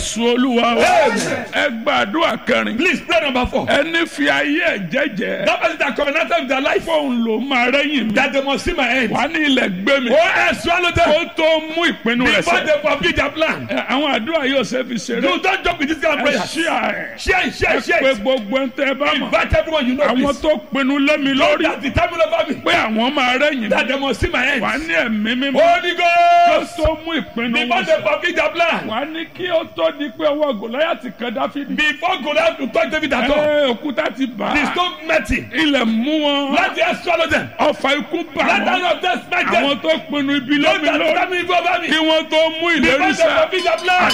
jésù olúwa wa Amen. ẹ gbàdúrà kẹrin Please pray number four. ẹni fi ayé ẹ jẹ́jẹ́ That person that covenanted with their life fóun ló máa rẹ́yìn mi that they must see my end. wà ní ilẹ̀ gbé mi Oh, I swallow them kó tó mú ìpinnu rẹ̀ before sẹ́ they complete their plan. Ẹ, àwọn àdúrà yóò ṣe fi ṣeré You don't joke with this kind of ẹ prayer. ṣí àárẹ̀ Share it, share ẹ it, share pé it. gbogbo ń tẹ́ ẹ bá mọ̀ Invite everyone you know, àwọn please. tó pinnu lé mi lórí That the time over me. pé àwọn máa rẹ́yìn mi That they must see my end. wà ní ẹ̀mí mímọ́ Holy kó Ghost. tó mú ìpinnu Before wọn they sẹ́ complete their plan. wà ní kí ó tó di pé ọwọ́ gòláyàtì kan dáfídì Before Goliath to touch David at all. ẹ òkúta ti bà The á stone met him. ilẹ̀ mú wọn Let the earth swallow them. ọfà ikú bà Let the wọn hand of death smite them. àwọn tó pinnu ibi Don't lómi that lórí tell me go over me. kí wọ́n tó mú ìlérí Before they sẹ́ complete their plan.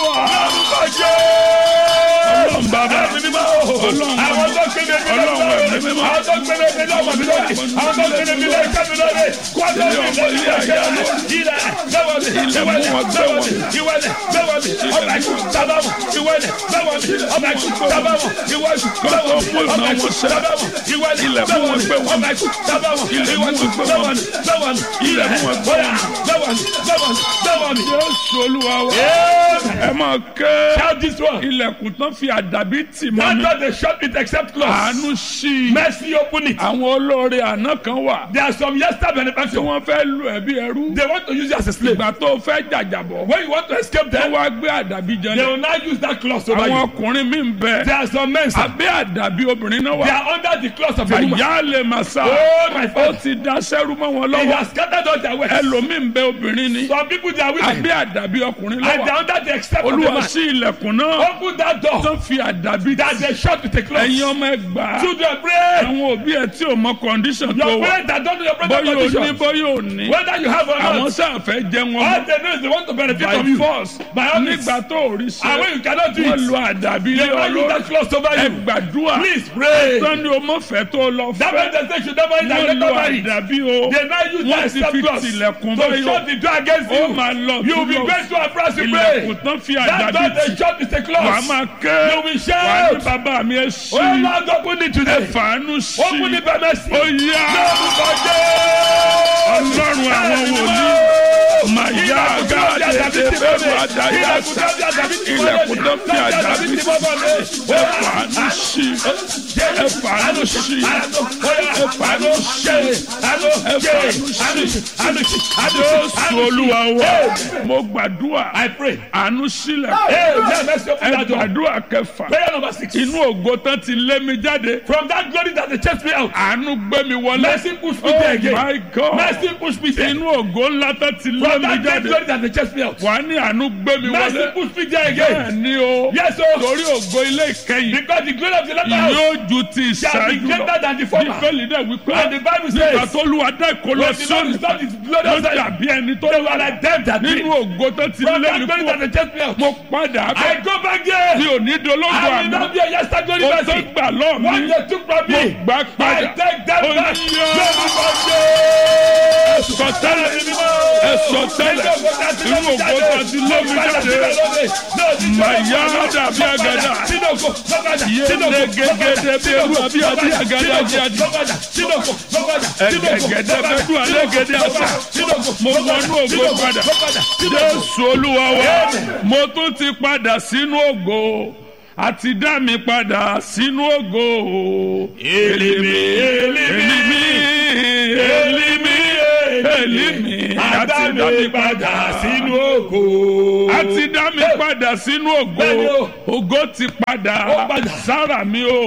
àdúrà ọlọ́run bàbá Àwọn tó kéde mi lọ́wọ́ àwọn tó kéde mi lọ́wọ́ mi lórí àwọn tó kéde mi lọ́wọ́ ìka mi lórí kọ́ńtà mi lórí ilẹ̀ ilẹ̀ lọ́wọ́ mi ìwẹ̀lẹ̀ lọ́wọ́ mi ìwẹ̀lẹ̀ lọ́wọ́ mi ọba ikú sábàmù ìwẹ̀lẹ̀ lọ́wọ́ mi ọba ikú sábàmù ìwẹ̀lẹ̀ lọ́wọ́ mi ọba ikú sábàmù ìwẹ̀lẹ̀ lọ́wọ́ mi ọba ikú sábàmù ìwẹ̀lẹ̀ lọ́wọ́ mi lọ́wọ́ mi ilẹ̀ bóyá lọ́wọ́ mi lọ́wọ́ mi lọ́wọ́ mi. jésù olúwa wa Amen. ẹ máa ké Shout this one. ilẹ̀kùn tán fi àdàbí tì mọ́ Not mi that they shut it except close. àánú sí i Mercy open it. àwọn olóore àná kan wà There are some yesterday tí benefactors. wọ́n fẹ́ lu ẹ̀bí ẹrú They want to use you as a slave. ìgbà tó fẹ́ jàjàbọ̀ When you want to escape wọ́n them, wá gbé àdàbí they jẹlẹ̀ will now use that clause over àwọn you. ọkùnrin mi ń bẹ There are some men, sir. abẹ́ àdàbí obìnrin náà They wà are under the clause of a woman. àyà lè máa sá Oh, my ó father. ti da sẹ́rú mọ́ wọn He lọ́wọ́ has scattered all their wealth. ẹlòmíì ń bẹ obìnrin ni Some people, they are women. abẹ́ àdàbí ọkùnrin And they lọ́wọ́ are under the except of a olúwa man. sí ilẹ̀kùn náà Open that door. tó fi àdàbí That they shut with a ẹ̀yin clause. ọmọ ẹgbàá Children, pray. àwọn òbí ẹ tí ò mọ kọ́ndíṣàn tó Your wà parents that don't know your brother bóyá ò ní condition. bóyá ò ní Whether you have or àwọn not. sáà fẹ́ jẹ wọn All they know is they want to benefit by from you. force By all means. nígbà tó ò rí And ṣe when you cannot do wọ́n it, lo àdàbí lé they will use ọlọ́run that clause over ẹ you. gbàdúrà Please pray. sani o mọ fẹ́ tó lọ That fẹ́ means they say should never eat and wọ́n lo never marry. àdàbí o They now use wọ́n that ti step fi clause tilẹ̀kùn to báyọ̀ shut the door against ó you. máa lọ You will be túlọ̀ going to a price to ilẹ̀kùn pray. tán fi That àdàbí door they tì shut is a wàá clause. máa ké You will wàá ní shout. bàbá mi ẹ Oh sí Lord, open it ẹ today. fàánú sí Open it by mercy. ó yá ọlọ́run àwọn wòlíì máa yá gáàdé bẹ́ẹ̀ máa dá yá sá ilẹ̀kùn tó fi àdàbí tì ẹ fàánú sí ẹ fàánú sí ẹ fàánú sí jésù olúwa wa mo gbàdúrà I pray. àánú sílẹ̀ Hey, let mercy open ẹ that door. gbàdúrà kẹfà Prayer number six. inú ògo tán ti lé mi jáde From that glory that they chased me out. àánú gbé mi wọlé Mercy push me oh there again. my god Mercy push me there. inú ògo ńlá tán ti lé From mi that great jáde glory that they chased me out. wà á ní àánú gbé mi Mercy wọlé push me there bẹ́ẹ̀ again. ni o Yes, oh. torí ògo ilé ìkẹyìn Because the glory of the latter house yóò ju ti shall be ìṣáájú greater lọ than the former. bíbélì dẹ̀ wípé And the Bible nígbà says, tó lu adá ìkọlọ when the Lord sóni restored his glory ló outside, dàbí ẹni tó they were like them that nínú did. ògo tó ti From lé that mi glory that kú they chased me out. mo padà I bẹ̀ go back there. mi ò ní dológo I will àná not be a yesterday glory o tó mercy. gbà lọ́ọ̀ What mi they took from mo me, gbà I padà take them Ó back. ní Glory yá. to sọ tẹ́lẹ̀ ẹ sọ tẹ́lẹ̀ inú ògo tó ti lé mi jáde màyà dàbí àgàdà yéé gẹ́gẹ́dẹ́ bí eru àbí àbí àgàdà jáde ẹ̀gẹ̀gẹ̀dẹ̀ bẹ́ẹ̀ dùn alẹ́ gẹ́dẹ́ àṣà mo wọnú ògo padà jésù olúwa wa mo tún ti padà sínú ògo àti dá mi padà sínú ògo èlìmí èlìmí èlìmí èlìmí àti dá mi padà sínú ògo. àti dá mi padà sínú Bẹ́ẹ̀ni ògo o. ògo ti padà Ó padà. sára mi o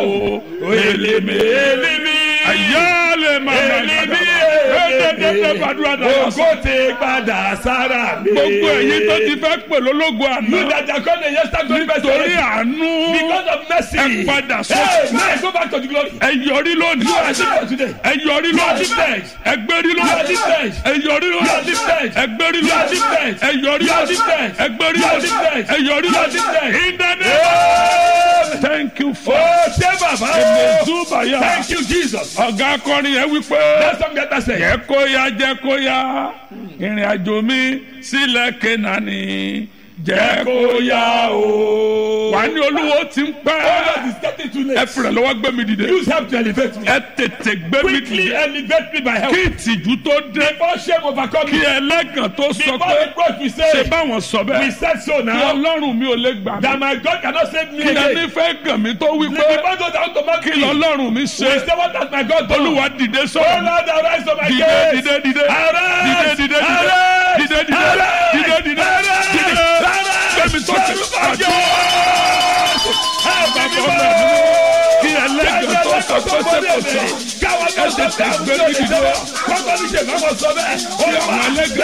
Èlìmí èlìmí. ayálẹ̀ màmá Èlìmí ẹ̀ẹ́dẹ́gbẹ́ gbàdúrà dára Ògo ti padà sára mi. gbogbo èyí tó ti fẹ́ pè lólógo You àná that are called the yesterday glory torí mercy. àánú Because of mercy. ẹ padà Hey, sókè now go back to the glory. ẹ yọrí lónìí You are lifted today. ẹ yọrí You are lónìí lifted. ẹ gbérí You are lónìí lifted. ẹ yọrí You are lónìí lifted. ẹ gbérí You are lónìí lifted. ẹ yọrí You are lónìí lifted. ẹ gbérí You are lónìí lifted. ẹ yọrí You are lónìí lifted. in the name Amen. thank you for Oh, ṣé bàbá o. ẹ̀mẹ̀dúbàyà Thank you, Jesus. ọ̀gá akọrin yẹn wípé That's something that I say. jẹ́ kó yá jẹ́ kó yá ìrìn àjò mi sílẹ̀ kénani jẹ́ kó yá Kó yá o. wà ní olúwo ti ń pẹ́ God is getting too ẹ late. fìrẹ̀ lọ́wọ́ gbé mi dìde Use help to elevate me. ẹ tètè gbé mi Quickly dìde elevate me by help. kí ìtìjú tó dé Before shame overcome kí me. ẹlẹ́gàn tó sọ Before pé the growth we ṣe say. báwọn sọ We bẹ́ẹ̀ said so kí now. ọlọ́run mi ò lè gbà mí That my God cannot save me kí ẹni again. fẹ́ gàn mí tó wí The pé people don't have to mark kí me. lọ́lọ́run mi We ṣe say what has my God done? olúwa dìde Oh sọ̀rọ̀ Lord, arise to my dìde case. dìde dìde dìde Arise. dìde dìde Arise. dìde dìde Arise. dìde dìde Arise. dìde Arise. gbẹmí sókè àjọ Help me, bàbá Lord. kí ẹlẹ́gàn tó sọ pé ṣe kò sọ Káwọn Ẹ tètè gbé mi dìde. Kọ́kọ́ ní ṣe máa mọ̀ sọ bẹ́ẹ̀. Kí àwọn ẹlẹ́gàn